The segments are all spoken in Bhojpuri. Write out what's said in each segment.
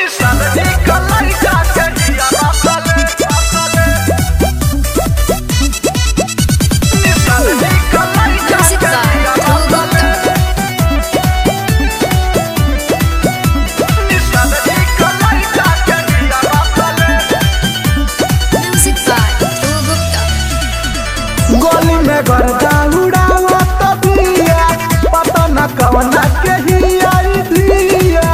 Music by Dhruv Music by Dhruv Gupta. गोली में गर्दा उड़ावा तबिया पता न कवना के ही आई दिया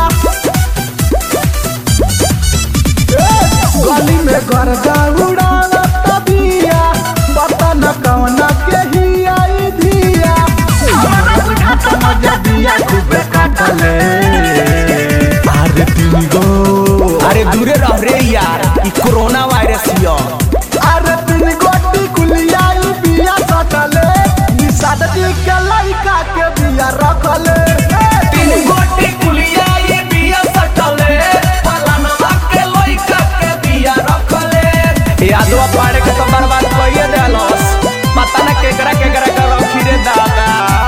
ए, गोली में गर्दा उड़ावा तबिया पता न कवना के ही आई दिया हमारा बुझाता मजा दिया खूबे काटले अरे तीन गो अरे दूरे रह रे यार ई कोरोना वायरस हियो अरे तीन गोटी कुलियाई बिया सटले निषाद जी के लड़का के बिया रखले तीन गोटी कुलिया ये बिया सटले फलानवा के लइका के बिया रखले यादवा पाड़े के तो बर्बाद कइए देलस पता न केकरा केकरा के रखी रे दादा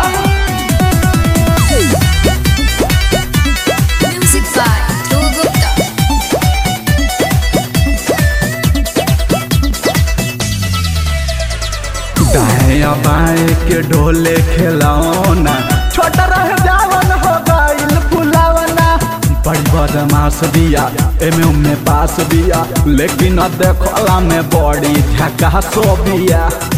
Music by Dhruv Gupta. दाया बाएं के ढोले खिलौना छोटा रह जावन हो गइल फुलावना बड़ी बदमाश बिया एमे उमे पास बिया लेकिन अब देखला में बड़ी झकासो बिया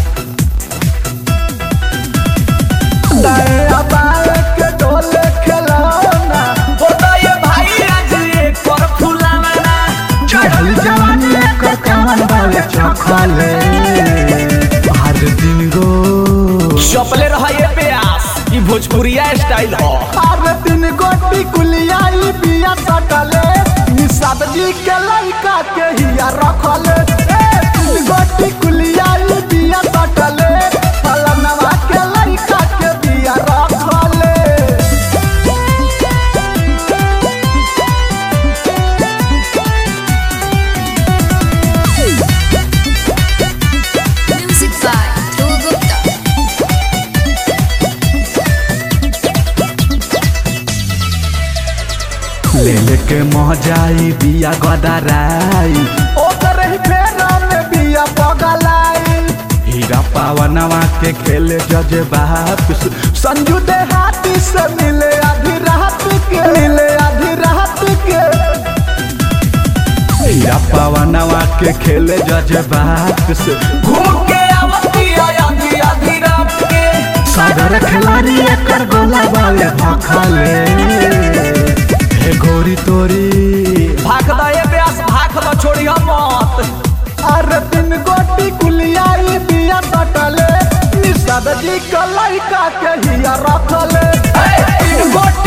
दाया बाएं के ढोले खिलौना होता ये भाई आज एक पर फुलावना चढ़ल जवानी कर कमन वाले चखले हर दिन गो चपले रहा ये प्यास ई भोजपुरिया स्टाइल हो हर दिन गोटी कुलियाई बिया सटले निषाद जी के लड़का के हिया रखले ए, तीन गोटी कुलियाई बिया सटले फलनवा के लड़का के बिया रखले Music by Dhruv Gupta. ले लेके महजाई बिया गदराई ओकर ही फेरा में बिया पगलाई हीरा पावनवा के खेले जज बाप संजू देहाती से मिले आधी रात के मिले आधी रात के हीरा पावनवा के खेले जज बाप से घूम के आवती आधी आधी रात के सागर खिलाड़ी एकर गोला वाले भखले हे गोरी तोरी भाग द ये प्यास भाग द छोड़ी हम मत अरे तीन गोटी कुलियाई बिया सटले निषाद जी के लड़का के हिया रखले ए, तीन गोटी